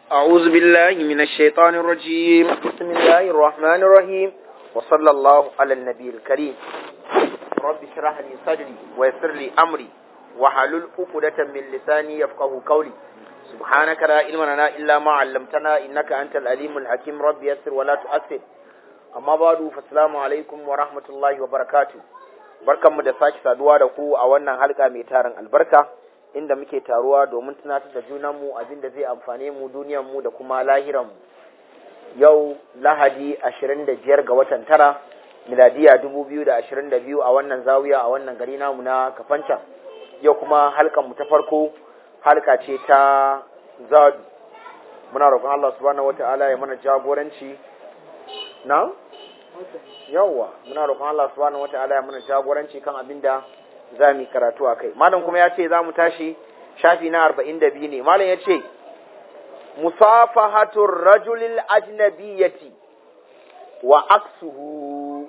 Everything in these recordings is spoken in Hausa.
أعوذ بالله من الشيطان الرجيم بسم الله الرحمن الرحيم وصلى الله على النبي الكريم رب اشرح لي صدري ويسر لي أمري وحلل عقدة من لساني يفقه قولي سبحانك لا علم لنا إلا ما علمتنا إنك أنت العليم الحكيم رب يسر ولا تؤثر amma badu fasalamu alaikum wa rahmatullahi wa barakatu barkanmu da sake saduwa da ku a wannan halka mai tarin albarka inda muke taruwa domin tunatar da junanmu abin da zai amfane mu mu da kuma lahiranmu yau lahadi 25 ga watan tara miladiya 2022 a wannan zawiya a wannan gari namu na kafancan yau kuma halkan mu ta farko halka ce ta zadu muna roƙon Allah subhanahu wata'ala ya mana jagoranci na yawwa muna roƙon Allah subhanahu wataala ya mana jagoranci kan abin da za mu karatu a kai malam kuma ya ce za mu tashi shafi na arba'in da biyu ne malam ya ce musafahatur rajulil ajnabiyyati wa aksuhu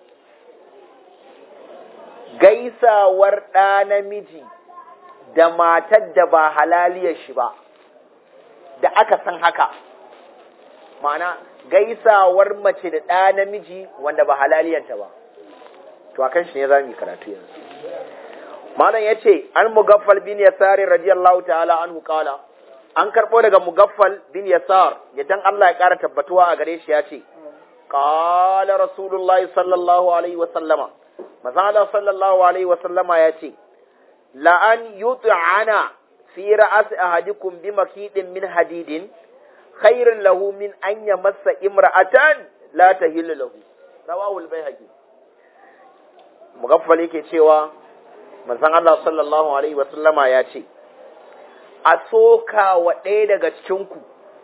gaisawar ɗa namiji da matar da ba halaliyar shi ba da aka san haka ma'ana gaisawar mace da ɗa namiji wanda ba halaliyanta ba to akan shi ne za mu yi karatu yanzu malam ya ce an mugaffal bin yasari radiyallahu ta'ala anhu qala an karɓo daga mugaffal bin yasar dan Allah ya ƙara tabbatuwa a gare shi ya ce qala rasulullahi sallallahu alaihi wa sallama mazala sallallahu alaihi wa sallama ya ce la an yut'ana fi ra'as ahadikum bi makidin min hadidin khairun lahu min an ya masa imra'atan la tahillu lahu rawahul bayhaqi mugaffal yake cewa manzon Allah sallallahu alaihi wa sallama ya ce a soka wa ɗaya daga cikin ku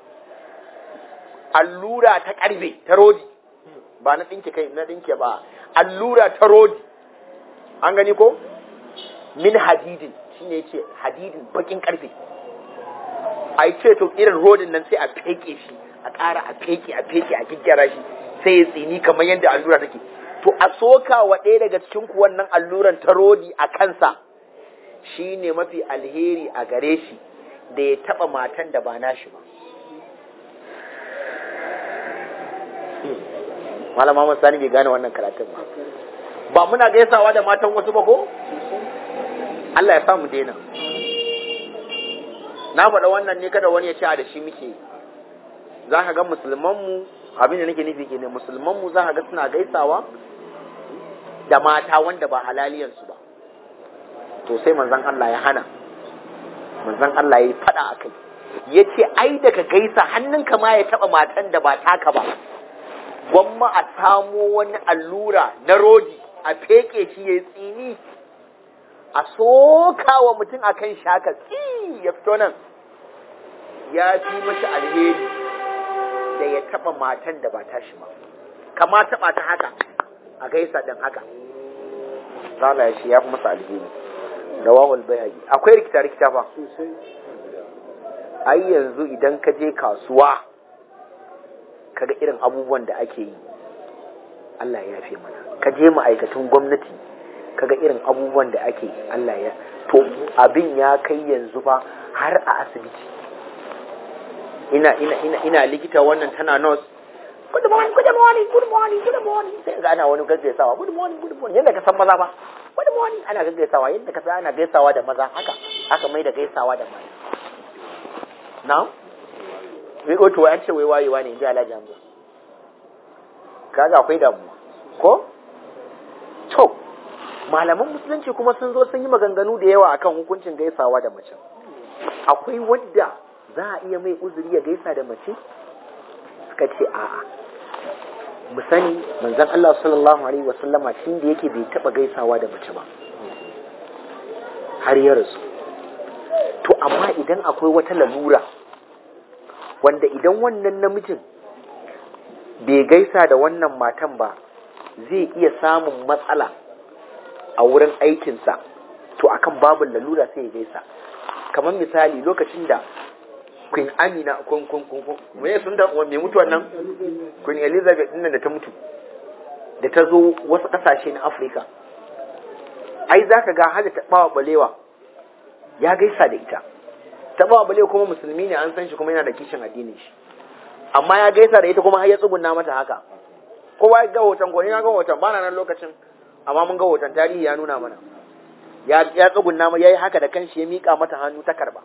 allura ta karbe ta rodi ba na dinke kai na dinke ba allura ta rodi an gani ko min hadidin shine yace hadidin bakin karfe a ce to irin rodin nan sai a feke shi a ƙara a feke a feke a kikkira shi sai ya tsini kamar yadda allura take to a soka wa ɗaya daga cikin ku wannan alluran ta rodi a kansa shi ne mafi alheri a gare shi da ya taɓa matan da ba nashi ba malama mun sani bai gane wannan karatun ba ba muna gaisawa da matan wasu ba ko Allah ya samu daina na faɗa wannan ne kada wani ya ci a da shi muke za ka ga musulmanmu abin da nake nufi ke ne musulmanmu za ka ga suna gaisawa da mata wanda ba halaliyansu ba to sai manzon Allah ya hana manzon Allah ya yi faɗa a kai ya ce ai da ka gaisa hannunka ma ya taɓa matan da ba taka ba gwamma a samo wani allura na rodi a feke shi ya tsini a soka wa mutum a kan shaka tsi ya fito nan ya fi mashi alheri da ya taba matan da ba ta shi ba kama taba ta haka a gaisa din haka zala shi ya fi masa alheri rawahul bayhaqi akwai rikita rikita ba ai yanzu idan ka je kasuwa kaga irin abubuwan da ake yi Allah ya fi mana ka je ma'aikatan gwamnati kaga irin abubuwan da ake Allah ya to abin ya kai yanzu fa har a asibiti ina ina ina ina likita wannan tana nurse good morning good morning good morning good morning sai ga ana wani gaggaisawa good morning good morning yadda ka san maza ba good morning ana gaggaisawa yadda ka san ana gaisawa da maza haka haka mai da gaisawa da mata now wai ko to an ce wai wayewa ne inji Alhaji Hamza kaga akwai damuwa ko to malaman musulunci kuma sun zo sun yi maganganu da yawa akan hukuncin gaisawa da mace akwai wadda za a iya mai uzuri ya gaisa da mace suka ce a'a mu sani manzon Allah sallallahu alaihi wasallama tun da yake bai taba gaisawa da mace ba har ya rasu to amma idan akwai wata lalura wanda idan wannan namijin bai gaisa da wannan matan ba zai iya samun matsala a wurin aikinsa to akan babin lalura sai ya gaisa kamar misali lokacin da Queen Amina kun kun kun kun me sun da me mutuwan nan Queen Elizabeth din da ta mutu da ta zo wasu kasashe na Afirka ai zaka ga hada ta bawa balewa ya gaisa da ita ta ba bale kuma musulmi ne an san shi kuma yana da kishin addinin shi amma ya gaisa da ita kuma har ya tsugunna mata haka kowa ya ga hoton ko ni na ga hoton ba na nan lokacin amma mun ga hoton tarihi ya nuna mana ya ya tsugunna ma yayi haka da kanshi ya mika mata hannu ta karba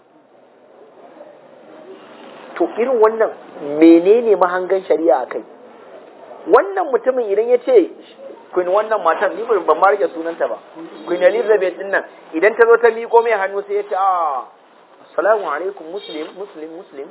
to irin wannan menene mahangan shari'a kai wannan mutumin idan ya ce Queen wannan matan ni ban ma rike sunanta ba Queen Elizabeth din nan idan ta zo ta miko mai hannu sai ya ce ah assalamu alaikum muslim muslim muslim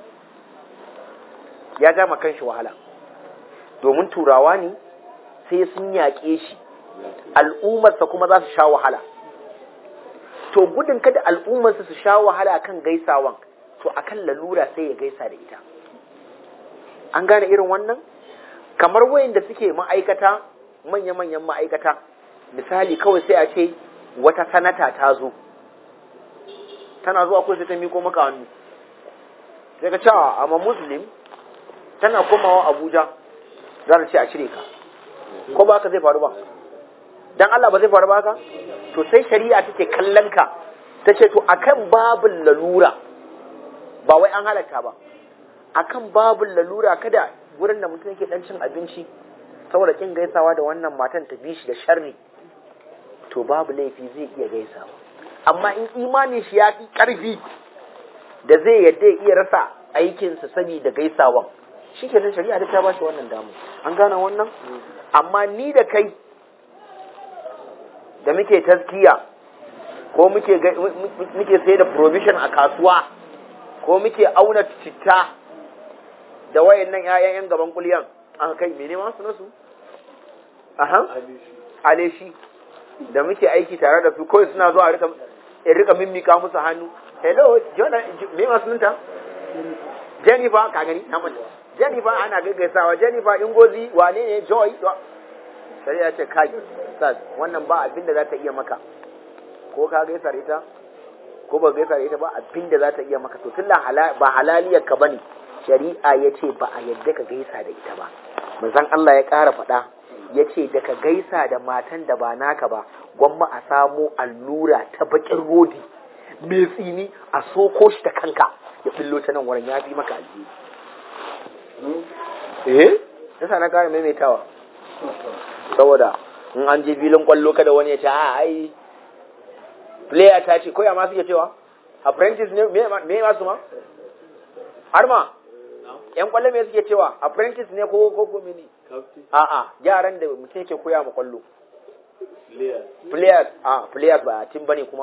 ya gama kanshi wahala domin turawa ne sai sun yaƙe shi al'ummarsa kuma za su sha wahala to gudun kada al'ummarsa su sha wahala kan gaisawan to akan lalura sai ya gaisa da ita an gane irin wannan kamar wayanda suke ma'aikata manya-manyan ma'aikata misali kawai sai a ce wata sanata ta zo tana zuwa kawai sai ta miko maka hannu sai ka cewa amma muslim tana komawa abuja za ta ce a cire ka ko ba ka zai faru ba dan Allah ba zai faru ba ka to sai shari'a take kallon ka ta ce to akan babin lalura ba wai an halatta ba akan babin lalura kada wurin da mutum yake dan cin abinci saboda kin gaisawa da wannan matan ta bi shi da sharri to babu laifi zai iya gaisawa amma in imanin shi ya fi karfi da zai yadda ya iya rasa aikinsa saboda gaisawan shi ke nan shari'a ta ba shi wannan damu an gane wannan amma ni da kai da muke taskiya ko muke muke sai da provision a kasuwa ko muke auna citta da wayannan ƴaƴan yan gaban kuliyan an kai mene ma su nasu aha aleshi da muke aiki tare da su kawai suna zuwa rika in rika mimmika musu hannu hello jona me ma sunanta Jennifer ka gani na manta Jennifer ana gaggaisawa Jennifer Ingozi wane ne Joy shari'a ce kai sas wannan ba abin da za ta iya maka ko ka gaisa da ita ko ba gaisa da ita ba abin da za ta iya maka to tunda ba halaliyar ka bane shari'a ya ce ba a yadda ka gaisa da ita ba manzon Allah ya ƙara faɗa ya ce da ka gaisa da matan da ba naka ba gwamma a samo allura ta bakin rodi mai tsini a soko shi ta kanka ya billo ta nan wurin ya fi maka alheri eh yasa na ƙara maimaitawa saboda in an je filin kwallo kada wani ya ce a ai player ta ce koya ma suke cewa apprentice ne me ma su ma har ma yan kwallo me suke cewa apprentice ne ko ko ko mini a a yaran da mutum yake koya ma kwallo players a players ba team bane kuma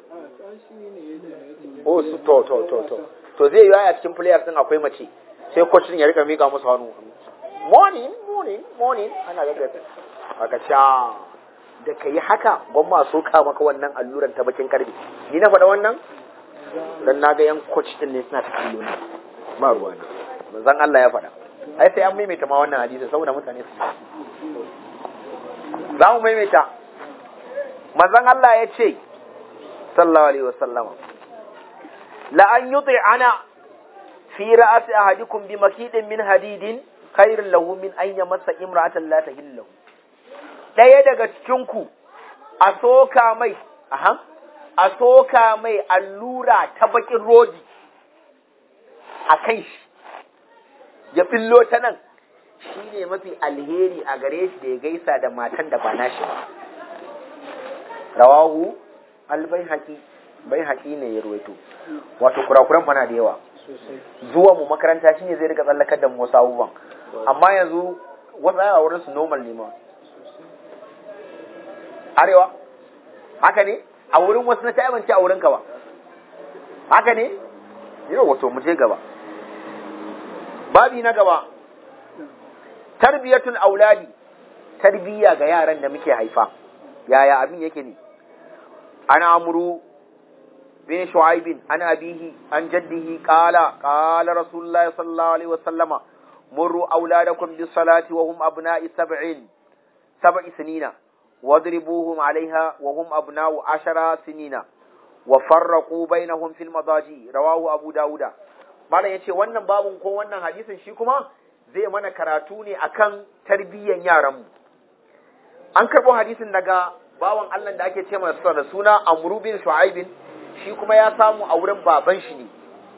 oh su to to to to to zai yi a cikin players din akwai mace sai coach din ya rika mika musu hannu morning morning morning ana gaggata aka sha da ka yi haka gwamma so ka maka wannan alluran ta bakin karfe ni na faɗa wannan dan na ga yan coach din ne suna ta kallo ne ba ruwa ne manzon Allah ya faɗa ai sai an maimaita ma wannan hadisi saboda mutane su za mu maimaita manzon Allah ya ce sallallahu alaihi wasallam la an yuti ana fi ra'asi ahadikum bi makidin min hadidin khairun lahu min an yamassa imra'atan la tahillu ɗaya daga cikinku a soka mai, aha, a soka mai allura ta bakin rodi a kan shi, ya fillo ta nan, shi ne mafi alheri a gare shi da ya gaisa da matan da ba nashi ba. Rawahu, albai haƙi, bai haƙi ne ya ruwaito, wato kurakuran fana da yawa. Zuwa mu makaranta shi ne zai rika tsallakar da mu wasu abubuwan, amma yanzu wasu a wurin su normal ne ma. arewa haka ne a wurin wasu na ta'abanci a wurinka ba haka ne yau wato mu je gaba babi na gaba tarbiyatul auladi tarbiya ga yaran da muke haifa yaya abin yake ne ana amuru bin shu'aibin an abihi an jaddihi qala qala rasulullahi sallallahu alaihi wasallama murru auladakum bis salati wa hum abna'i sab'in sab'i sinina واضربوهم عليها وهم أبناء عشر سنين وفرقوا بينهم في المضاجي رواه أبو داود malam yace wannan babun ko wannan hadisin shi kuma zai mana karatu ne akan tarbiyyan yaranmu an karɓo hadisin daga bawan Allah da ake ce masa da suna Amru bin Shu'aib shi kuma ya samu a wurin baban shi ne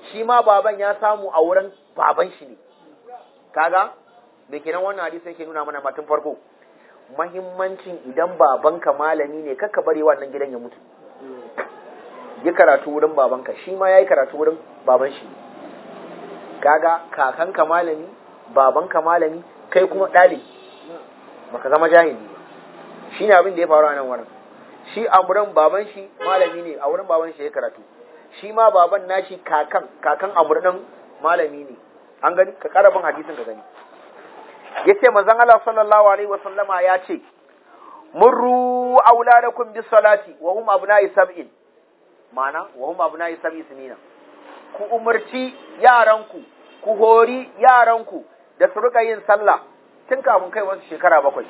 shi ma baban ya samu a wurin baban shi ne kaga me kenan wannan hadisi yake nuna mana matun farko mahimmancin idan babanka malami ne kakka bari wannan gidan ya mutu yi karatu wurin babanka shi ma ya yi karatu wurin baban shi kaga kakanka malami babanka malami kai kuma ɗalibi baka zama jahili shi ne abin da ya faru a nan wurin shi a wurin baban shi malami ne a wurin baban shi ya karatu shi ma baban nashi kakan kakan amurnin malami ne an gani ka karabin hadisin ka gani yace manzon Allah sallallahu alaihi wa sallama ya ce murru auladakum bis salati wa hum abna'i sab'in mana wa hum abna'i sab'i sinina ku umarci yaranku ku hori yaranku da su rika yin sallah tun kafin kai wasu shekara bakwai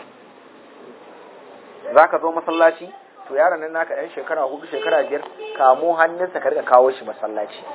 zaka zo masallaci to yaron nan naka ɗan shekara hudu shekara biyar kamo hannunsa ka rika kawo shi masallaci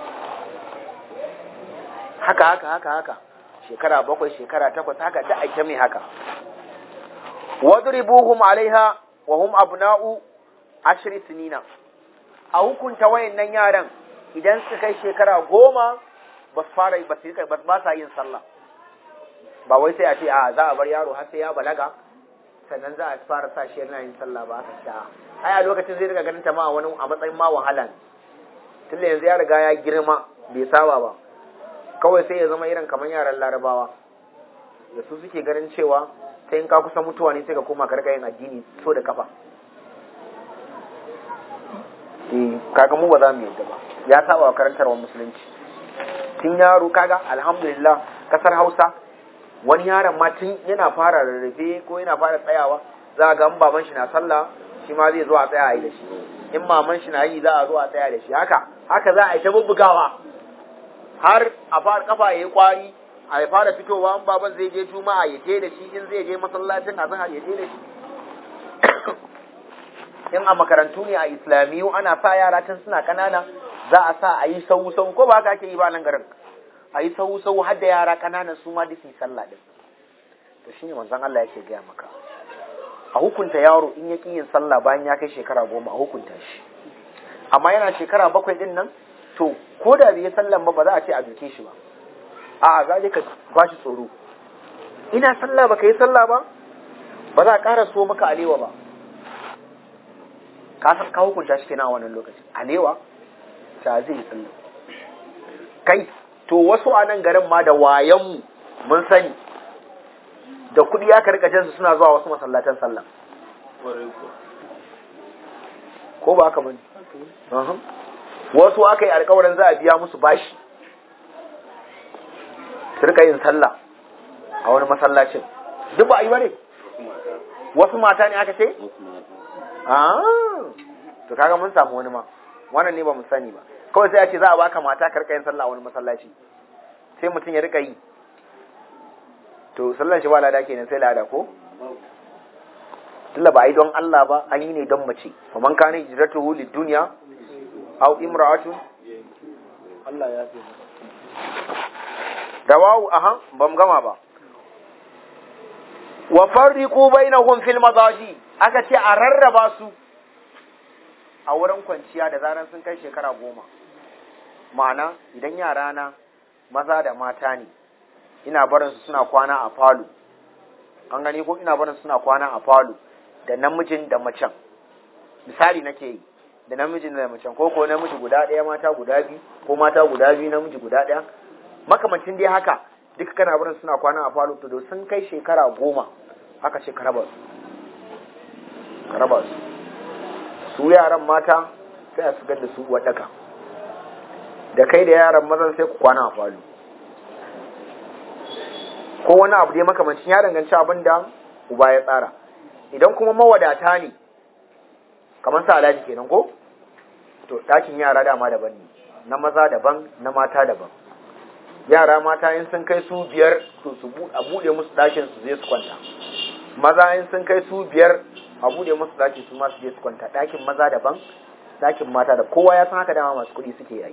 haka haka haka haka shekara bakwai shekara takwas haka ta ake mai haka wadribuhum alaiha wa hum abna'u ashri sinina a hukunta wayannan yaran idan su kai shekara goma ba su fara ba su ba sa yin sallah ba wai sai a ce a za a bar yaro har sai ya balaga sannan za a fara sa shi yana yin sallah ba aka sha ai a lokacin zai riga ganin ta ma a wani a matsayin ma wahala ne tunda yanzu ya riga ya girma bai saba ba kawai sai ya zama irin kamar yaran larabawa da su suke ganin cewa ta in ka kusa mutuwa ne sai ka koma karka yin addini so da kafa eh kaga mu ba za mu yadda ba ya saba wa karantarwar musulunci tun yaro kaga alhamdulillah kasar hausa wani yaron ma tun yana fara rarrafe ko yana fara tsayawa za ga in baban shi na sallah shi ma zai zo a tsaya a yi da shi in maman shi na yi za a zo a tsaya da shi haka haka za a yi ta bubbugawa har a fara kafa ya yi kwari a ya fara fitowa in baban zai je juma'a ya je da shi in zai je masallacin a zan ya je da shi in a makarantu ne a islamiyu ana sa yara tun suna kanana za a sa a yi sau sau ko ba haka ake yi ba nan garin a yi sau sau har da yara kananan su ma duk sallah din to shine manzon Allah yake gaya maka a hukunta yaro in ya ƙi yin sallah bayan ya kai shekara goma a hukunta shi amma yana shekara bakwai din nan to ko da bai yi sallan ba ba za a ce a duke shi ba a'a za ka ba shi tsoro ina sallah baka yi sallah ba ba za a ƙara so maka alewa ba ka san ka hukunta shi kenan a wannan lokacin alewa ta zai yi sallah kai to wasu a nan garin ma da wayanmu mun sani da kuɗi aka rika jansu suna zuwa wasu masallatan sallah ko ba haka bane wasu aka yi alkawarin za a biya musu bashi su rika yin sallah a wani masallacin duk ba a yi ba ne wasu mata ne aka ce to kaga mun samu wani ma wannan ne ba mu sani ba kawai sai a ce za a baka mata ka rika yin sallah a wani masallaci sai mutum ya rika yi to sallan shi ba lada kenan sai lada ko tunda ba a yi don Allah ba an yi ne don mace fa man kana hijratuhu lid dunya aw imra'atun Allah ya fi rawahu aha bam gama ba wa farriqu bainahum fil madaji aka ce a rarraba su a wurin kwanciya da zaran sun kai shekara goma ma'ana idan yara na maza da mata ne ina barin su suna kwana a falo an gani ko ina barin suna kwana a falo da namijin da macen misali nake yi da namijin da macen ko ko namiji guda ɗaya mata guda biyu ko mata guda biyu namiji guda ɗaya makamancin dai haka duka kana barin suna kwana a falo to da sun kai shekara goma haka ce ka raba su ka raba su su yaran mata sai a shigar da su waɗaka da kai da yaran mazan sai ku kwana a falo ko wani abu dai makamancin ya danganci abin da uba ya tsara idan kuma mawadata ne kamar sa alhaji kenan ko to ɗakin yara dama daban ne na maza daban na mata daban yara mata in sun kai su biyar to su a buɗe musu ɗakin su zai su kwanta maza in sun kai su biyar a buɗe musu ɗakin su ma su je su kwanta ɗakin maza daban ɗakin mata da kowa ya san haka dama masu kuɗi suke yi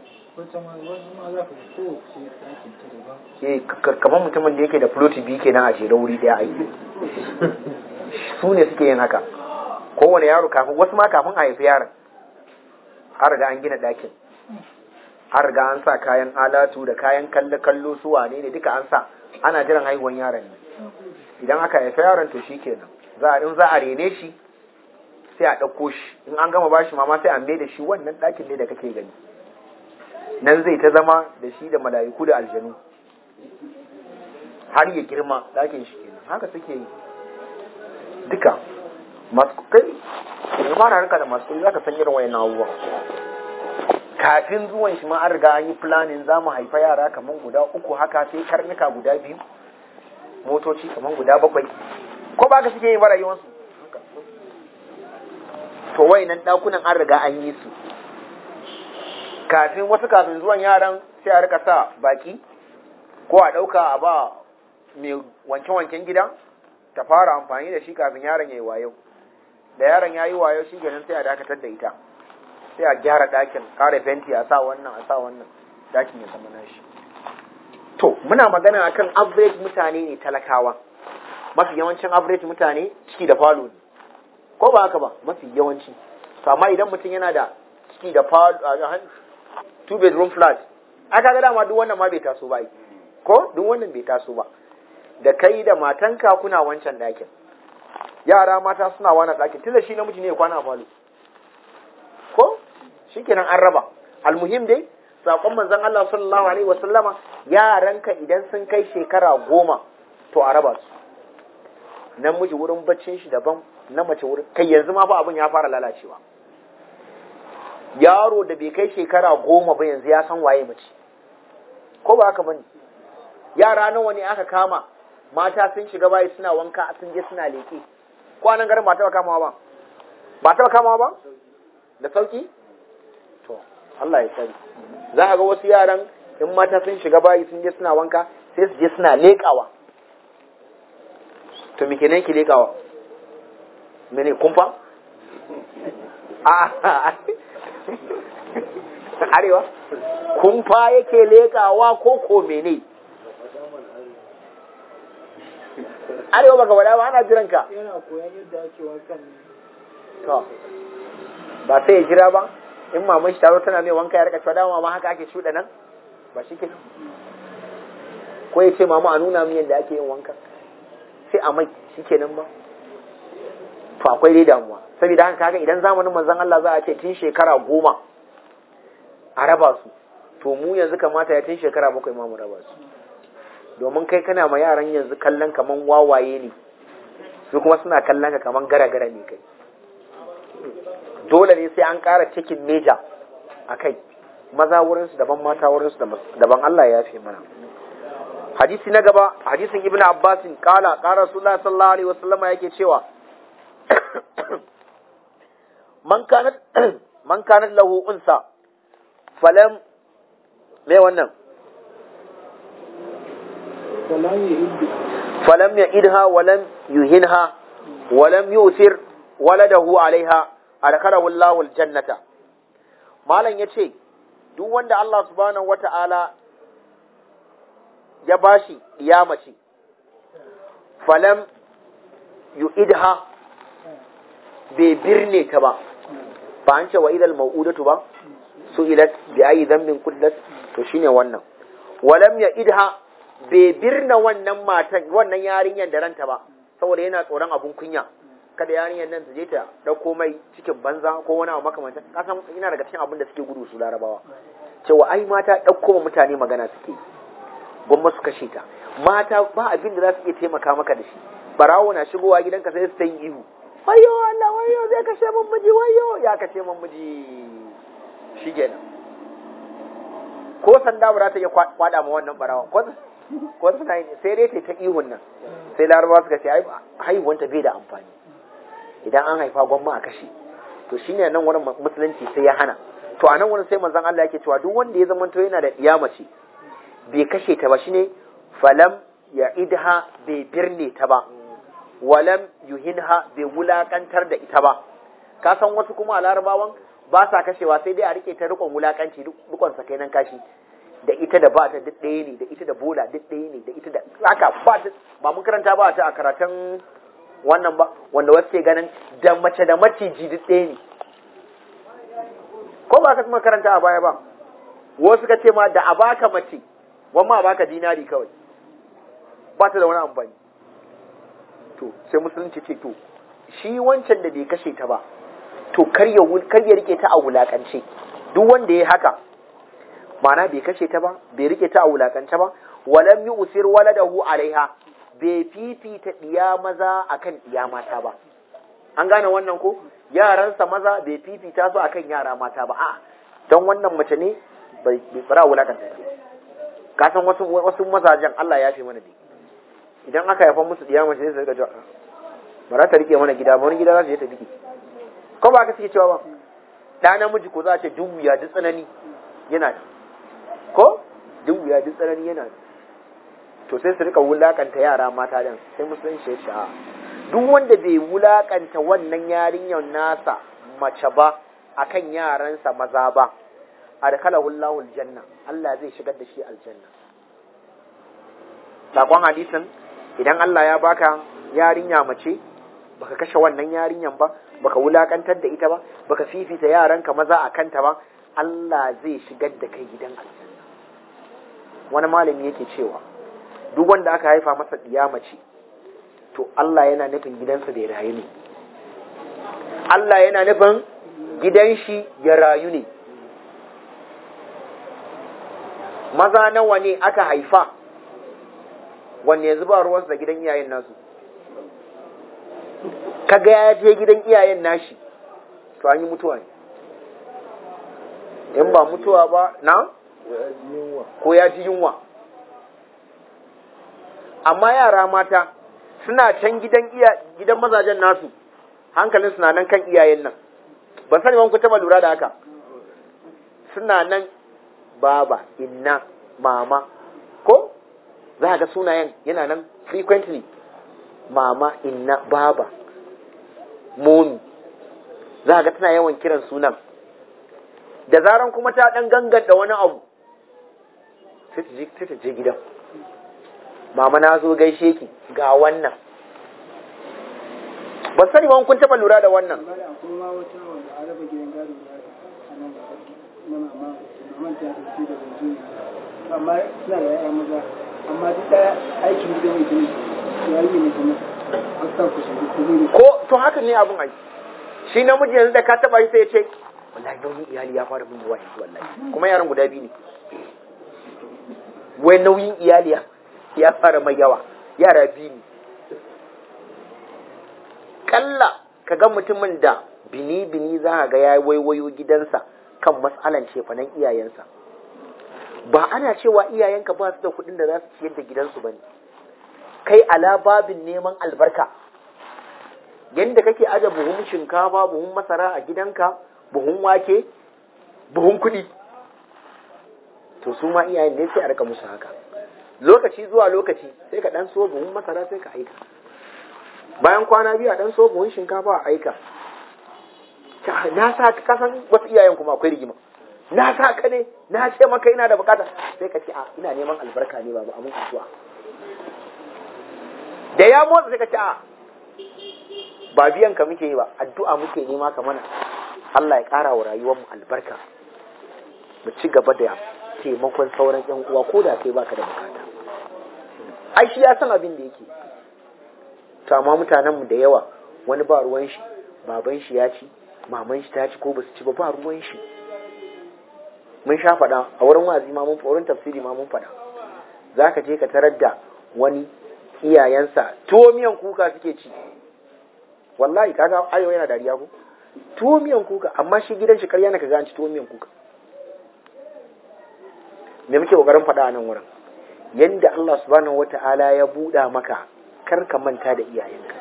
eh kamar mutumin da yake da floti biyu kenan a jere wuri daya aiki su ne suke yin haka kowane yaro kafin wasu ma kafin a haifi yaron har da an gina ɗakin har ga an sa kayan alatu da kayan kallo kallo su wane ne duka an sa ana jiran haihuwan yaron ne idan aka haifa yaron to shikenan za a in za a rene shi sai a ɗauko shi in an gama bashi mama sai a mai da shi wannan ɗakin ne da kake gani nan zai ta zama da shi da mala'iku da aljanu har ya girma ɗakin shi kenan haka suke yi duka masu kai ma na rinka da masu kuɗi zaka san irin wayannan abubuwan kafin zuwan shi ma an riga an yi planning za mu haifa yara kamar guda uku haka sai karnuka guda biyu motoci kamar guda bakwai ko ba ka suke yi rayuwarsu to wayannan ɗakunan an riga an yi su kafin wasu kafin zuwan yaran sai a rika sa baki ko a ɗauka a ba mai wanke-wanken gida ta fara amfani da shi kafin yaron ya yi wayo da yaron ya yi wayo shi kenan sai a dakatar da ita sai a gyara ɗakin ƙara fenti a sa wannan a sa wannan ɗakin ya zama nashi to muna magana akan average mutane ne talakawa mafi yawancin average mutane ciki da falo ne ko ba haka ba mafi yawanci to amma idan mutum yana da ciki da falo two bedroom flat aka ga dama duk wannan ma bai taso ba ko duk wannan bai taso ba da kai da matanka kuna wancan ɗakin yara mata suna wani ɗakin tunda shi namiji ne ya kwana a falo ko shikenan an raba almuhim dai sakon manzon Allah sallallahu alaihi wasallama yaranka idan sun kai shekara goma to a raba su namiji wurin baccin shi daban na mace wurin kai yanzu ma fa abin ya fara lalacewa yaro da bai kai shekara goma ba yanzu ya san waye mace ko ba haka bane yara nawa ne aka kama mata sun shiga bayi suna wanka sun je suna leke kwanan garin ba taɓa kamawa ba ba taɓa kamawa ba da sauki to Allah ya sani za a ga wasu yaran in mata sun shiga bayi sun je suna wanka sai su je suna leƙawa to me kenan ki leƙawa mene kumfa a arewa kumfa yake leƙawa ko ko mene arewa baka wada ba ana jiran ka yana koyan yadda ake wankan ne to ba sai ya jira ba in maman shi taro tana mai wanka ya rika cewa dama ma haka ake shuɗa nan ba shi ke ko ya ce mama a nuna min yadda ake yin wanka sai a mai shi kenan ba to akwai dai damuwa saboda haka kaga idan zamanin manzon Allah za a ce tun shekara goma a raba su to mu yanzu kamata ya tun shekara bakwai ma mu raba su domin kai kana ma yaran yanzu kallon kaman wawaye ne su kuma suna kallon ka kaman gara-gara ne kai dole ne sai an ƙara cikin meja a kai maza wurinsu daban mata wurinsu daban Allah ya fi mana hadisi na gaba hadisin ibn abbasin kala kara rasulullah sallallahu alaihi wasallam yake cewa man kanat man kanat lahu unsa falam me wannan wala ya hiddu falam ya idha walam yuhinha walam yusir waladahu alaiha adkhalahu Allahu aljannata malam yace duk wanda Allah subhanahu wata'ala ya bashi mace falam yu'idha bai birne ta ba ba an ce wa idal mau'udatu ba su ilat bi ayi dhanbin quddat to shine wannan walam ya idha bai birna wannan matan wannan yarinyar da ranta ba saboda yana tsoron abun kunya kada yarinyar nan ta je ta dauko mai cikin banza ko wani abu makamantan kasan ina daga cikin abin da suke gudu su larabawa cewa ai mata dauko ma mutane magana suke yi gwamma su kashe ta mata ba abin da za su iya taimaka maka da shi barawo na shigowa gidanka sai su ta yi ihu wayo Allah wayo zai kashe min miji wayo ya kashe min miji shi kenan ko sanda ba za ta iya kwada ma wannan barawa ko ko suna yi sai dai ta ta ihun nan sai larabawa suka ce ai haihuwanta bai da amfani idan an haifa gwamma a kashe to shine nan wurin musulunci sai ya hana to a nan wurin sai manzon Allah yake cewa duk wanda ya zamanto yana da iyamace bai kashe ta ba shine falam ya idha bai birne ta ba walam yuhinha bai wulakantar da ita ba ka san wasu kuma a larabawan ba sa kashewa sai dai a rike ta rikon wulakanci rikon sa kai nan kashi da ita da ba ta duk ɗaya ne da ita da bola duk ɗaya ne da ita da haka ba ta ba mun karanta ba ta a karatun wannan ba wanda wasu ke ganin da mace da maciji duk ɗaya ne ko ba ka kuma karanta a baya ba wasu suka ce ma da a baka mace wamma a baka dinari kawai ba ta da wani amfani to sai musulunci ce to shi wancan da bai kashe ta ba to kar ya kar ya rike ta a wulakance duk wanda ya haka ma'ana bai kashe ta ba bai rike ta a wulakance ba walam yusir waladahu alaiha bai fifita diya maza akan diya mata ba an gane wannan ko yaransa maza bai fifita su akan yara mata ba a don wannan mace ne bai fara wulakanta ta ka san wasu wasu mazajen Allah ya fi mana dai idan aka haifa musu diya mace sai su rika cewa ba za ta rike mana gida ba wani gida za su je ta biki ko ba ka suke cewa ba da namiji ko za a ce duk wuya duk tsanani yana da ko duk wuya duk tsanani yana da to sai su rika wulakanta yara mata din sai musulunci ya ce a duk wanda bai wulakanta wannan yarinyar nasa mace ba akan yaransa maza ba adkhalahu Allahu aljanna Allah zai shigar da shi aljanna sakon hadisin idan Allah ya baka yarinya mace baka kashe wannan yarinyan ba baka wulakantar da ita ba baka fifita yaranka maza a kanta ba Allah zai shigar da kai gidan aljanna wani malami yake cewa duk wanda aka haifa masa diya mace to Allah yana nufin gidansa da ya rayu ne Allah yana nufin gidan shi ya rayu ne maza nawa ne aka haifa wanne yanzu ba ruwansu da gidan iyayen nasu kaga ya je gidan iyayen nashi to an yi mutuwa ne in ba mutuwa ba na ko ya ji yunwa amma yara mata suna can gidan iya gidan mazajen nasu hankalin suna nan kan iyayen nan ban sani wani ku taba lura da haka suna nan baba inna mama ko za ga sunayen yana nan frequently mama inna baba momi za ga tana yawan kiran sunan da zaran kuma ta dan ganganta wani abu sai ta je gidan mama na zo gaishe ki ga wannan ba sani ba kun taba lura da wannan akwai ma wata wanda a raba gidan gado a nan na mama maman ta tafi da yanzu amma suna da yaya maza amma duk da aikin gidan mai gini ya yi ne kuma an sa ku shi ku ne ko to haka ne abun ai shi namiji yanzu da ka taba shi sai ya ce wallahi nauyin iyali ya fara mun yawa yanzu wallahi kuma yaran guda biyu ne wai nauyin iyali ya ya fara mai yawa yara biyu ne kalla ka ga mutumin da bini-bini za ka ga ya waiwayo gidansa kan matsalan cefanen iyayensa ba ana cewa iyayenka ba su da kuɗin da za su ciyar da gidansu ba ne kai ala babin neman albarka yadda kake aje buhun shinkafa buhun masara a gidanka buhun wake buhun kuɗi to su ma iyayen ne sai a rika musu haka lokaci zuwa lokaci sai ka ɗan so buhun masara sai ka aika bayan kwana biyu a ɗan so buhun shinkafa a aika na sa ka kasan wasu iyayen kuma akwai rigima na sa ka ne na ce maka ina da bukata sai ka ce a ina neman albarka ne babu amin addu'a da ya motsa sai ka ce a ba biyan ka muke yi ba addu'a muke nema ka mana Allah ya ƙara wa rayuwar mu albarka mu ci gaba da taimakon sauran yan uwa ko da kai baka da bukata ai shi ya san abin da yake to amma mutanen mu da yawa wani ba ruwan shi baban shi ya ci maman shi ta ci ko basu ci ba ba ruwan shi mun sha faɗa a wurin wazi ma mun wurin tafsiri ma mun faɗa zaka je ka tarar da wani iyayensa tuwo miyan kuka suke ci wallahi kaga ayo yana dariya ko tuwo miyan kuka amma shi gidan shi karya na kaga an ci tuwo miyan kuka me muke kokarin faɗa a nan wurin yanda Allah subhanahu wata'ala ya buɗa maka kar ka manta da iyayenka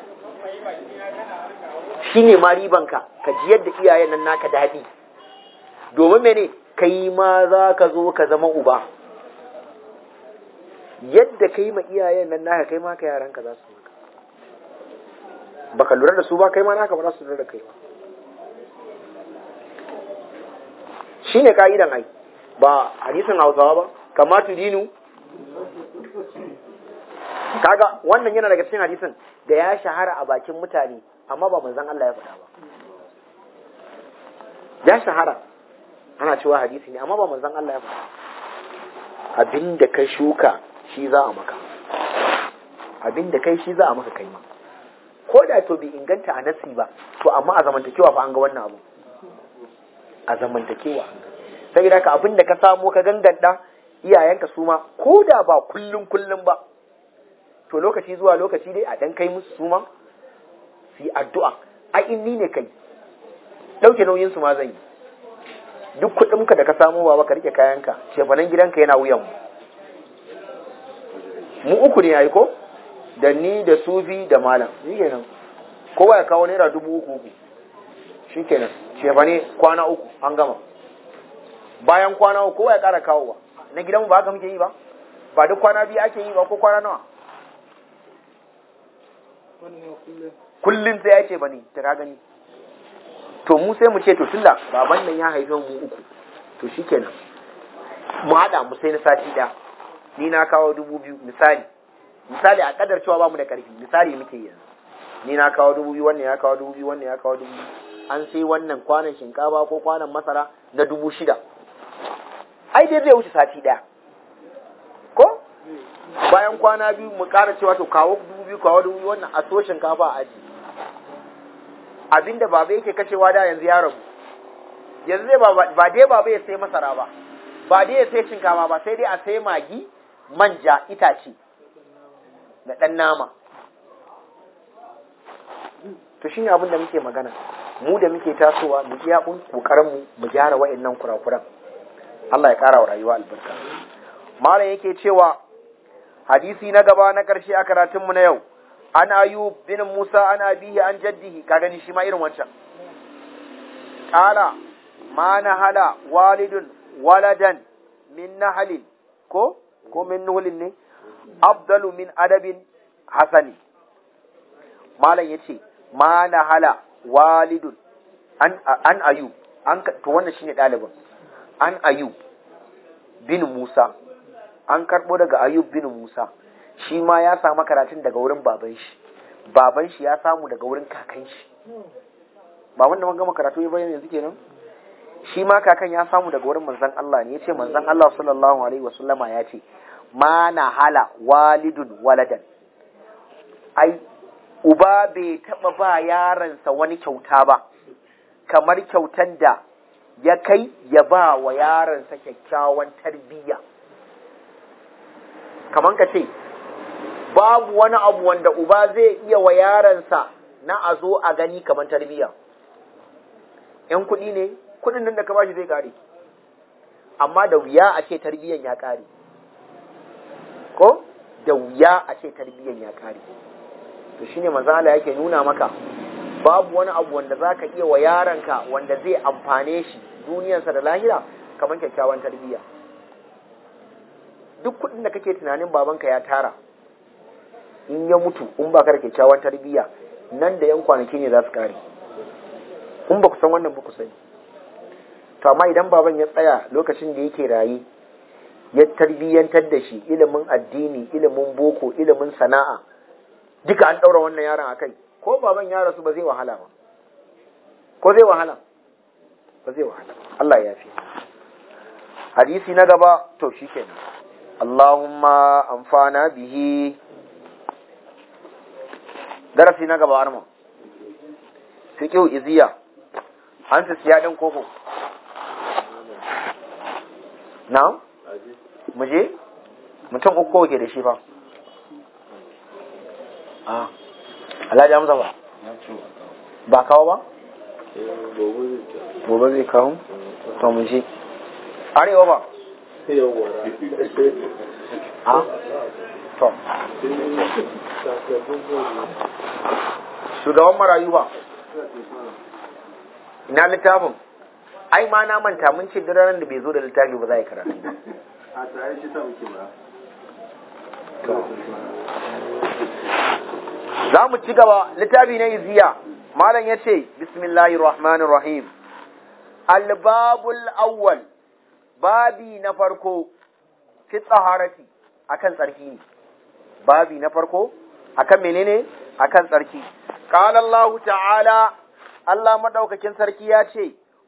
shine ma ribanka ka ji yadda iyayen nan naka daɗi domin mene kai ma za ka zo ka zama uba yadda kai ma iyayen nan naka kai ma ka yaranka za su maka baka lura da su ba kai ma naka ba za su lura da kai ba shine ka'idan ai ba hadisin Hausawa ba kama dinu kaga wannan yana daga cikin hadisin da ya shahara a bakin mutane amma ba manzon Allah ya faɗa ba ya shahara ana cewa hadisi ne amma ba manzon Allah ya faɗa abinda ka shuka shi za a maka abinda kai shi za a maka kai ma ko da to bai inganta a nasi ba to amma a zamantakewa fa an ga wannan abu a zamantakewa an ga saboda ka abinda ka samo ka ganganta iyayenka su ma ko da ba kullum kullum ba to lokaci zuwa lokaci dai a dan kai musu su ma su yi addu'a a inni ne kai ɗauke nauyin su ma zan yi duk kuɗinka da ka samo baba ka rike kayanka shefanen gidanka yana wuyan mu mu uku ne yayi ko da ni da sufi da malam shi kenan kowa ya kawo naira dubu uku uku shi kenan shefane kwana uku an gama bayan kwana uku kowa ya ƙara kawowa na gidanmu ba haka muke yi ba ba duk kwana biyu ake yi ba ko kwana nawa kullum sai ya ce ba ne ta ka gani to mu sai mu ce to tunda baban nan ya haife mu uku to shikenan mu haɗa mu sai na sati ɗaya ni na kawo dubu biyu misali misali a kadar cewa ba mu da ƙarfi misali muke yanzu ni na kawo dubu biyu wannan ya kawo dubu biyu wannan ya kawo dubu biyu an sai wannan kwanan shinkafa ko kwanan masara na dubu shida ai dai zai wuce sati ɗaya ko bayan kwana biyu mu ƙara cewa to kawo dubu biyu kawo dubu biyu wannan a so shinkafa a aji abinda baba yake kashewa da yanzu ya rabu yanzu zai ba dai baba ya sai masara ba ba dai ya sai shinkafa ba sai dai a sai magi manja itace da ɗan nama to shine abin da muke magana mu da muke tasowa mu iya kokarin mu mu gyara wa'annan kurakuran Allah ya ƙara wa rayuwa albarka malam yake cewa hadisi na gaba na ƙarshe a karatunmu na yau an ayub bin musa an abihi an jaddihi ka gani shi ma irin wancan ƙala ma na hala walidun waladan min nahalin ko ko min nuhulin ne afdalu min adabin hasani malam yace ma na hala walidun an an ayub an to wannan shine ɗalibin an ayub bin musa an karɓo daga ayub bin musa shi ma ya samu karatun daga wurin baban shi baban shi ya samu daga wurin kakan shi ba wanda mun gama karatu ya bayyana yanzu kenan shi ma kakan ya samu daga wurin manzon Allah ne yace manzon Allah sallallahu alaihi wasallama ya ce ma na hala walidun waladan ai uba bai taba ba yaransa wani kyauta ba kamar kyautan da ya kai ya ba wa yaransa kyakkyawan tarbiyya kamar ka ce babu wani abu wanda uba zai iya wa yaransa na a zo a gani kamar tarbiyya ‘yan kuɗi ne kuɗin nan da ka bashi zai ƙare amma da wuya a ce tarbiyyan ya ƙare ko da wuya a ce tarbiyyan ya ƙare to shine mazala yake nuna maka babu wani abu wanda za ka iya wa yaranka wanda zai amfane shi duniyarsa da lahira kamar kyakkyawan tarbiyya duk kuɗin da kake tunanin babanka ya tara in ya mutu in ba ka da kyakkyawan tarbiyya nan da yan kwanaki ne za su kare in ba ku san wannan ba ku sani to amma idan baban ya tsaya lokacin da yake raye ya tarbiyyantar da shi ilimin addini ilimin boko ilimin sana'a duka an ɗaura wannan yaron akai ko baban ya rasu ba zai wahala ba ko zai wahala ba zai wahala Allah ya fi hadisi na gaba to shikenan Allahumma amfana bihi darasi na gaba arma fiqhu iziya an su siya din koko na muje mutum uku ke da shi fa a alhaji hamza ba ba kawo ba gobe zai kawo to mu je arewa ba a to shugaban marayu ba ina littafin ai ma na manta mun ce duk ranar da bai zo da littafi ba za a yi karatu a tare shi sa muke ba za mu ci gaba littafi na iziya malam ya ce bismillahir rahmanir rahim albabul awwal babi na farko fi tsaharati akan tsarki ne babi na farko akan menene akan tsarki qala allah ta'ala allah madaukakin sarki ya ce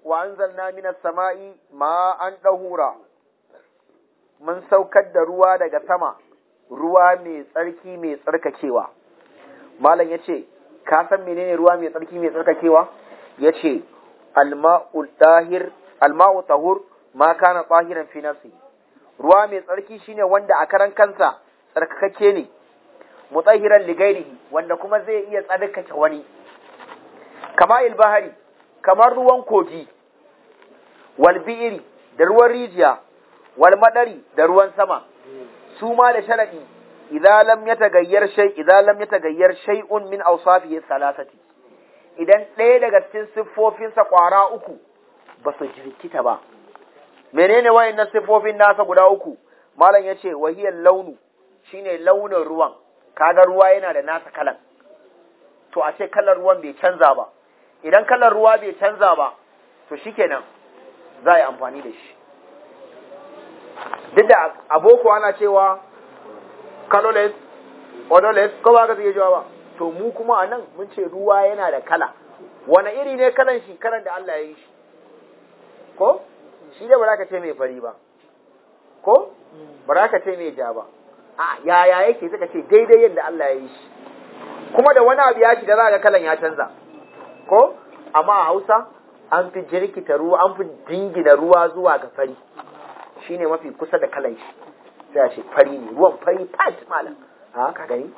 wa anzalna minas sama'i ma'an dahura mun saukar da ruwa daga sama ruwa mai tsarki mai tsarkakewa malam yace ka san menene ruwa mai tsarki mai tsarkakewa yace alma'u tahir alma'u tahur ma kana tahiran fi nafsi ruwa mai tsarki shine wanda a karan kansa tsarkakake ne mutahiran ligairihi wanda kuma zai iya tsarkake wani kama ilbahari kamar ruwan kogi wal bi'iri da ruwan rijiya wal madari da ruwan sama su ma da sharadi idza lam yatagayyar shay idza lam yatagayyar shay'un min awsafihi thalathati idan ɗaya daga cikin siffofinsa kwara uku ba su jirkita ba menene wayannan siffofin nasa guda uku malam yace wahiyal launu shine launin ruwan kaga ruwa yana da nasa kalan to a ce kalar ruwan bai canza ba idan kalar ruwa bai canza ba to shikenan za a yi amfani da shi duk da aboko ana cewa colorless odorless ko ba ka zai jawa ba to mu kuma a nan mun ce ruwa yana da kala wani iri ne kalan shi kalan da Allah ya yi shi ko shi da ba za ka ce mai fari ba ko ba za ka ce mai ja ba a yaya yake suka ce daidai yadda Allah ya yi shi kuma da wani abu ya shiga za ga kalan ya canza ko amma a Hausa an fi jirkita ruwa an fi dingina ruwa zuwa ga fari shine mafi kusa da kalan shi sai a ce fari ne ruwan fari fat malam a ka gani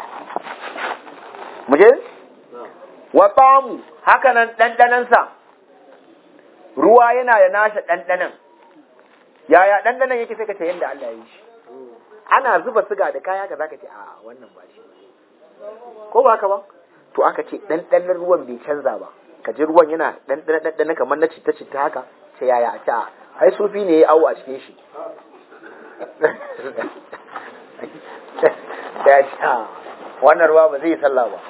mu je wa ta'amu haka nan dandanansa ruwa yana da nasa dandanan yaya dandanan yake sai ka ce yadda Allah ya yi shi ana zuba siga da kaya ka zaka ce a wannan ba shi ko ba haka ba to aka ce ɗanɗanon ruwan bai canza ba ka ji ruwan yana ɗanɗana kamar na citta citta haka ce yaya a ta ai sufi ne ya awo a cikin shi ya ce wannan ruwa ba zai yi sallah ba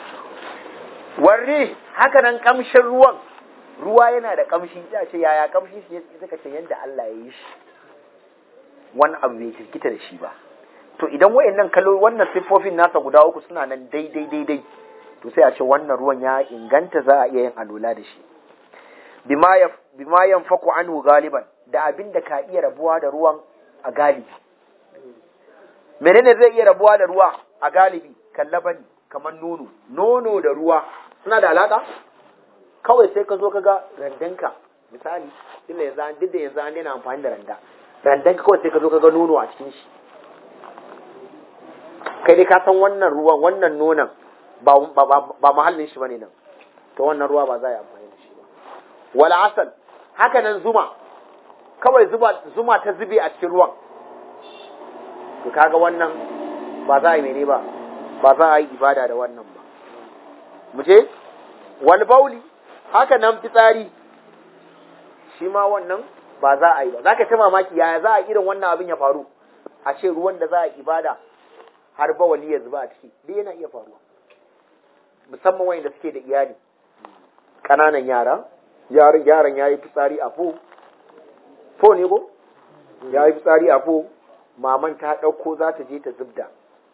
warri haka nan kamshin ruwan ruwa yana da kamshi ya ce yaya kamshi shi suka ce yadda Allah ya yi shi wani abu bai kirkita da shi ba to idan wayannan kalo wannan siffofin nasa guda uku suna nan daidai daidai to sai a ce wannan ruwan ya inganta za a iya yin alula da shi bima ya bima yanfaku anhu galiban da abin da ka iya rabuwa da ruwan a galibi menene zai iya rabuwa da ruwa a galibi kallabani kamar nono nono da ruwa suna da alaka kawai sai ka zo ka ga randanka misali duk da yanzu duk da yanzu an daina amfani da randa randanka kawai sai ka zo ka ga nono a cikin shi kai dai ka san wannan ruwan wannan nonon ba ba mahallin shi bane nan to wannan ruwa ba za a yi amfani da shi ba wala asal haka nan zuma kawai zuma zuma ta zube a cikin ruwan to kaga wannan ba za a yi mene ba ba za a yi ibada da wannan ba mu je wal bauli haka nan fitsari shi ma wannan ba za a yi ba za ka ta mamaki yaya za a irin wannan abin ya faru a ce ruwan da za a ibada har bawali ya zuba a ciki duk yana iya faruwa musamman wanda suke da iyali ƙananan yara yaron yaron ya yi fitsari a fo fo ne ko ya yi fitsari a fo maman ta ɗauko za ta je ta zubda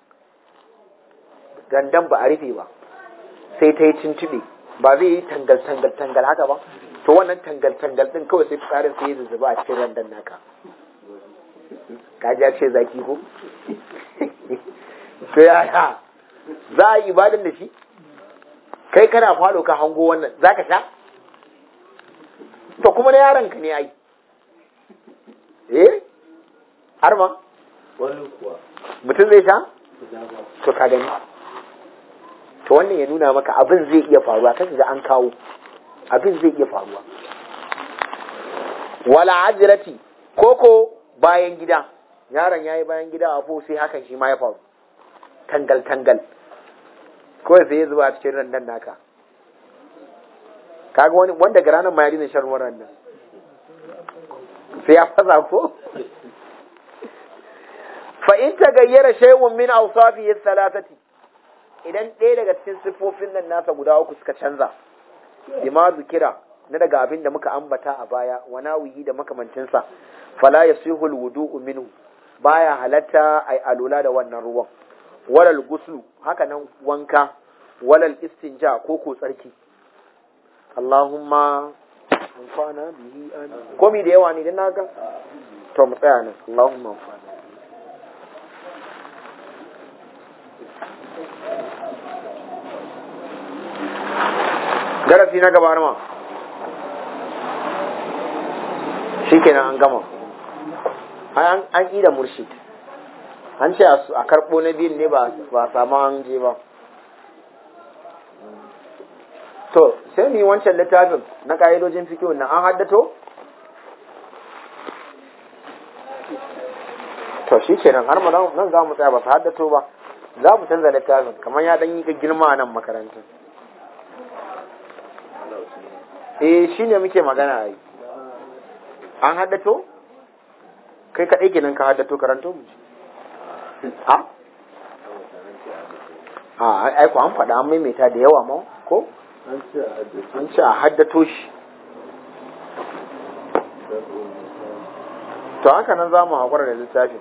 gandan ba a rufe ba sai ta yi tuntuɓe ba zai yi tangal tangal tangal haka ba to wannan tangal tangal ɗin kawai sai fitsarin sai ya zuzzuba a cikin randan naka kaji ya ce zaki ko to yaya za a yi ibadan da shi kai kana falo ka hango wannan za ka sha to kuma na yaron ka ne ai eh har ma wani kuwa mutum zai sha guda ba to ka gani to wannan ya nuna maka abin zai iya faruwa kan ga an kawo abin zai iya faruwa wala ajrati koko bayan gida yaron yayi bayan gida a fo sai hakan shi ma ya faru tangal tangal kawai sai ya zuba a cikin randan naka kaga wani wanda ga ranar ma ya dina shan ruwan randan sai ya faza ko fa in tagayyara shay'un min awsafihi thalathati idan ɗaya daga cikin siffofin nan nasa guda uku suka canza bima zikira na daga abin da muka ambata a baya wa nawihi da makamancinsa fala yasihu alwudu'u minhu baya halatta ai alula da wannan ruwan walal guslu haka nan wanka walal istinja ko ko tsarki Allahumma anfa'na bihi amin komi da yawa ne dan naka to mu tsaya nan Allahumma anfa'na darasi na gaba ma shikenan an gama an an ida murshid an ce a karɓo na biyun ne ba ba samu an je ba to sai mu yi wancan littafin na ƙa'idojin fikihun nan an haddato to shi kenan har nan za mu tsaya ba su haddato ba za mu canza littafin kamar ya ɗan yi ka girma a nan makarantar eh shi ne muke magana a yi an haddato kai kaɗai kenan ka haddato karanto mu ji a a aiko an faɗa an maimaita da yawa ma ko an ce a haddace an ce a haddato shi to haka nan za mu haƙura da littafin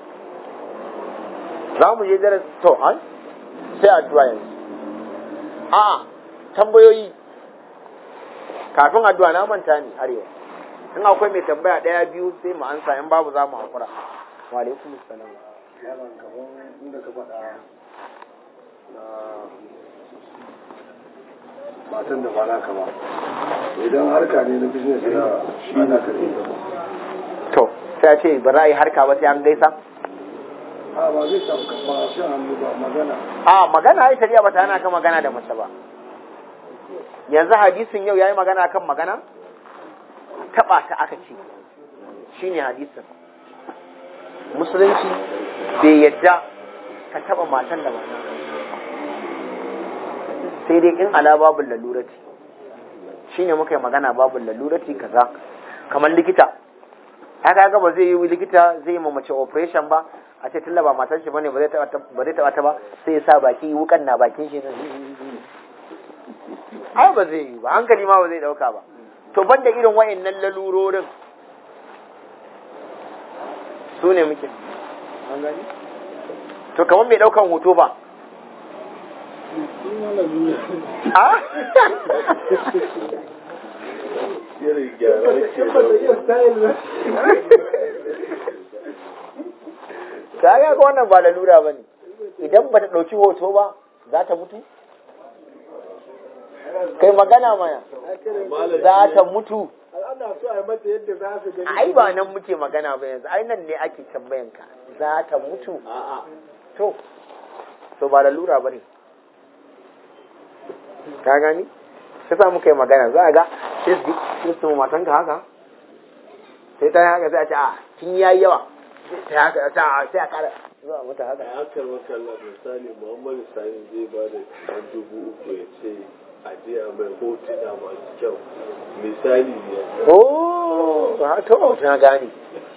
za mu je daras to an sai addu'a yanzu a tambayoyi kafin addu'a na manta ne arewa in akwai mai tambaya ɗaya biyu sai mu ansa in babu za mu haƙura wa alaikum salam yaron kaman inda ka faɗa na matan da ba naka ba idan harka ne na business na shi na ka ne to sai a ce ba za a yi harka ba sai an gaisa a ba zai samu ba shan hannu ba magana a magana ai shari'a ba ta hana ka magana da mace ba yanzu hadisin yau yayi magana kan magana taba ta aka ce shine hadisin musulunci bai yadda ka taba matan da mata sai dai in ala babul lalurati shine muka yi magana babul lalurati kaza kamar likita haka ga ba zai yi likita zai yi ma mace operation ba a ce tunda ba matar shi bane ba zai taba ba zai taba ta ba sai ya sa baki wukan na bakin shi ne ai ba zai yi ba hankali ma ba zai dauka ba to banda irin wayannan lalurorin su ne muke an gani to kamar mai daukan hoto ba a irin gyara ke ta ga ga wannan ba lalura ba ne idan ba ta ɗauki hoto ba za ta mutu kai magana mana za ta mutu ana so a yi mata yadda za su gani ai ba nan muke magana ba yanzu ai nan ne ake tambayan ka za ta mutu a'a to to ba lalura ba ne ka gani sai sa muka yi magana za a ga sai su sai su matan ka haka sai ta yi haka sai a ce a kin yayi yawa sai ta haka ta sai a kara zuwa mata haka a akar makalla misali muhammadu sani zai ba da kamar dubu uku ya ce a je a mai hotuna masu kyau misali ne oh ha to na gani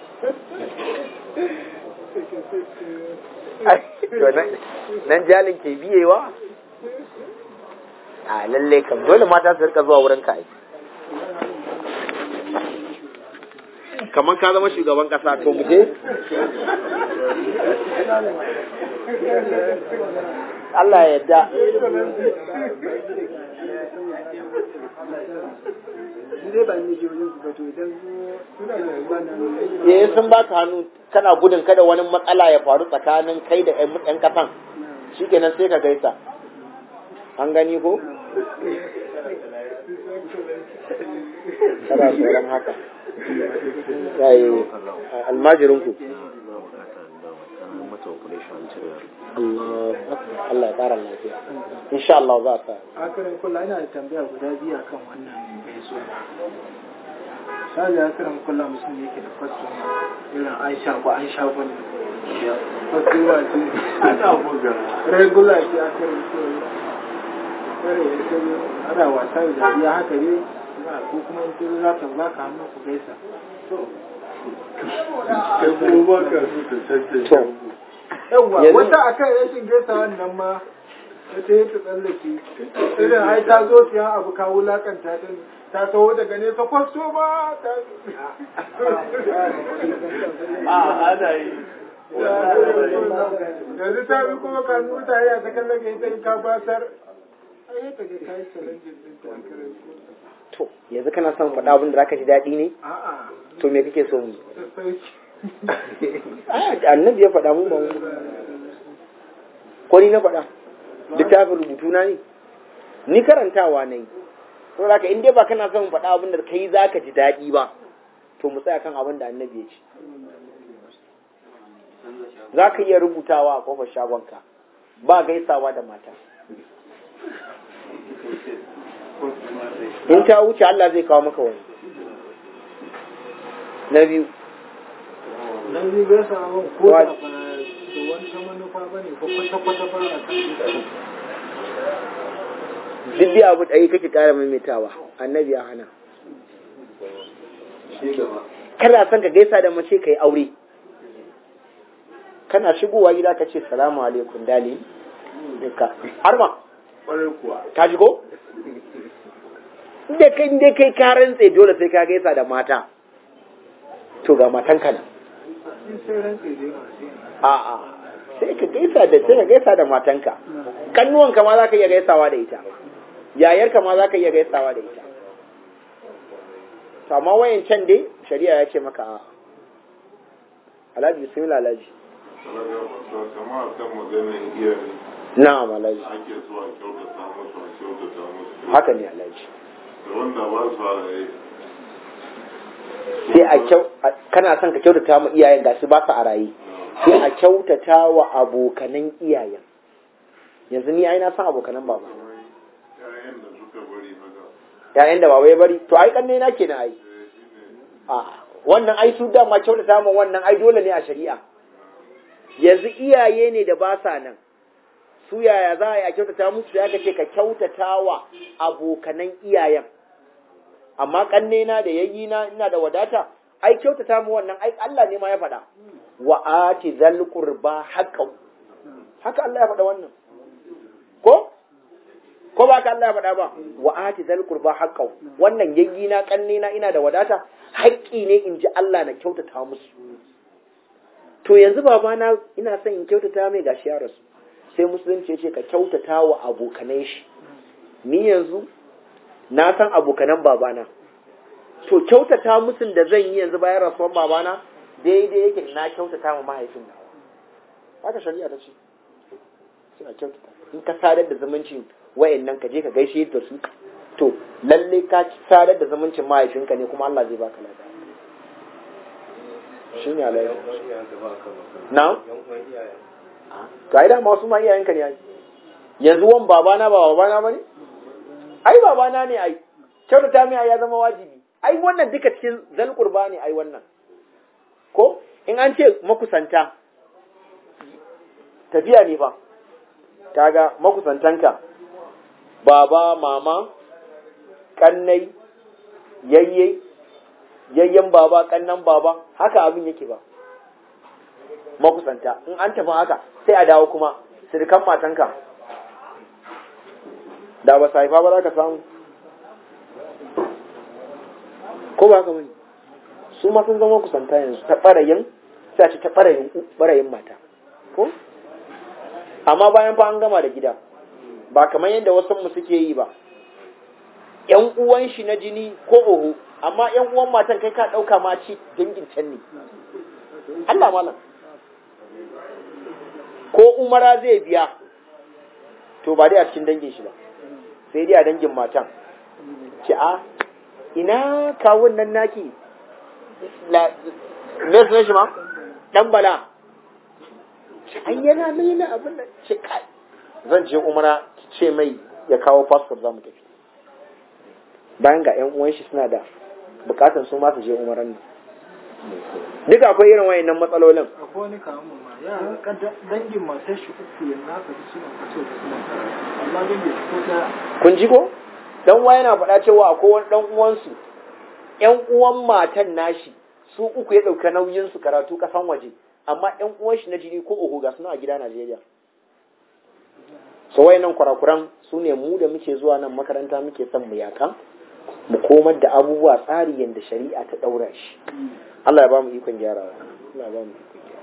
Ai, to nan- nan jalin ke biyewa a lalle kam dole mata su rika zuwa wurin ka ai kamar ka zama shugaban kasa to mu je Allah ya yarda Ni dai ba ni je wajen su ba to idan su ba nan eh sun baka hannu kana gudun kada wani matsala ya faru tsakanin kai da ƴan ƴan kasan shikenan sai ka gaisa an gani ko kana tsoron haka yayi almajirin ku Allah Allah ya kara lafiya insha Allah za ka akarin kula ina da tambaya guda biyu akan wannan mai suna sai akarin kula musulmi yake da kwastoma irin an sha ko an sha ko ne kwastoma ce ana buga regular ce akarin kula kare ya ce ana wasa da dariya haka ne ko kuma in ce za ta baka hannu ku gaisa kai kuma ba ka so ka cancanta yawwa Yanzu- wata akan rashin gaisa wannan ma ta ta yi ta tsallake irin ai ta zo siyan abu ka wulakanta ta ne. ta taho daga nesa kwasto ba ta a ana yi yanzu ta bi kuma ka nuta ya ta kallon ka ita in ka basar ai ta ga kai challenge din ta to yanzu kana son faɗa abin da zaka ji daɗi ne a'a to me kake so mu yi? sassauci Ah, annabi ya faɗa mu ba mu ko ni na faɗa littafin rubutu na ne ni karantawa na yi to zaka in dai ba kana son faɗa abin da kai zaka ji daɗi ba to mu tsaya kan abin da annabi ya ce za ka iya rubutawa a kofar shagonka ba gaisawa da mata in ta wuce Allah zai kawo maka wani na biyu nan zai bai sa abin ko Wa- da ba da wata manufa ba ne ko kwata-kwata ba a kan duk dai abu ɗaya kake ƙara maimaitawa annabi ya hana kana son ka gaisa da mace ka yi aure kana shigowa gida ka ce salamu alaikum dali duka har ma ƙwarai kuwa ka ji ko inda kai inda kai ka rantse dole sai ka gaisa da mata to ga matan ka nan in sai rantse dai masu yin a'a sai ka gaisa da sai ka gaisa da matanka kannuwanka ma za ka iya gaisawa da ita yayarka ma za ka iya gaisawa da ita to amma wayan can dai shari'a ya ce maka a alhaji bismillah alhaji kama a kan maganin iyaye na'am alhaji ake zuwa kyautata musu a kyautata musu haka ne alhaji da wanda ba su halaye sai a kyau a- kana son ka kyautata ma iyayen gasu ba su a raye sai a kyautata wa abokanan iyayen yanzu ni ai na san abokanan baba ƴaƴan da suka bari haka ƴaƴan da baba ya bari to ai kanne na kenan ai a wannan ai su dama kyautata ma wannan ai dole ne a shari'a yanzu iyaye ne da ba sa nan su yaya za a yi a kyautata musu ya ce ka kyautata wa abokanan iyayen amma kanne na da yayi na ina da wadata ai kyautata mu wannan ai Allah ne ma ya faɗa wa ati zal qurba haqqan haka Allah ya faɗa wannan ko ko ba ka Allah ya faɗa ba wa ati zal qurba haqqan wannan yayi na kanne na ina da wadata haƙƙi ne in ji Allah na kyautata musu to yanzu babana ina son in kyautata mai gashi ya rasu sai musulunci ya ce ka kyautata wa abokanai shi ni yanzu na san abokanan babana to kyautata musun da zan yi yanzu bayan rasuwan babana daidai yake na kyautata ma mahaifin nawa haka shari'a ta ce sai a kyautata in ka sadar da zumuncin wayannan ka je ka gaishe da su to lalle ka sadar da zumuncin mahaifinka ne kuma Allah zai baka lada shine alayhi na to ai da masu ma iyayenka ne ai yanzu wan babana ba babana bane ai babana ne ai kyautata mai ai ya zama wajibi ai wannan duka cikin zal qurba ne ai wannan ko in an ce makusanta tafiya ne fa kaga makusantanka baba mama kannai yayye yayyen baba kannan baba haka abin yake ba makusanta in an tafi haka sai a dawo kuma sirkan matanka da ba su haifa ba za ka samu ko ba haka bane su ma sun zama kusanta yanzu ta ɓarayin sai a ce ta ɓarayin ɓarayin mata ko amma bayan fa an gama da gida ba kamar yadda wasu mu suke yi ba yan uwan shi na jini ko oho amma yan uwan matan kai ka ɗauka ma ci dangin can ne Allah malam ko umara zai biya to ba dai a cikin dangin shi ba sai dai a dangin matan ce a ina kawun nan naki la me sunan shi ma dan bala ai yana nan yana abin da ce kai zan je umara ki ce mai ya kawo passport za mu tafi bayan ga yan uwan shi suna da bukatan su ma su je umaran nan duka akwai irin wayannan matsalolin akwai wani kamun ma ya ka dangin matar shi uku yanzu haka su suna fito da suna amma dangin su ko da kun ji ko dan uwa yana faɗa cewa akwai wani dan uwansu ƴan uwan matan nashi su uku ya ɗauka nauyin su karatu kasan waje amma ƴan uwan shi na jini ko oho ga suna a gida Najeriya so wayannan kurakuran su ne mu da muke zuwa nan makaranta muke son mu yaka mu komar da abubuwa tsari yadda shari'a ta ɗaura shi Allah ya ba mu ikon gyarawa Allah ya ba mu ikon gyarawa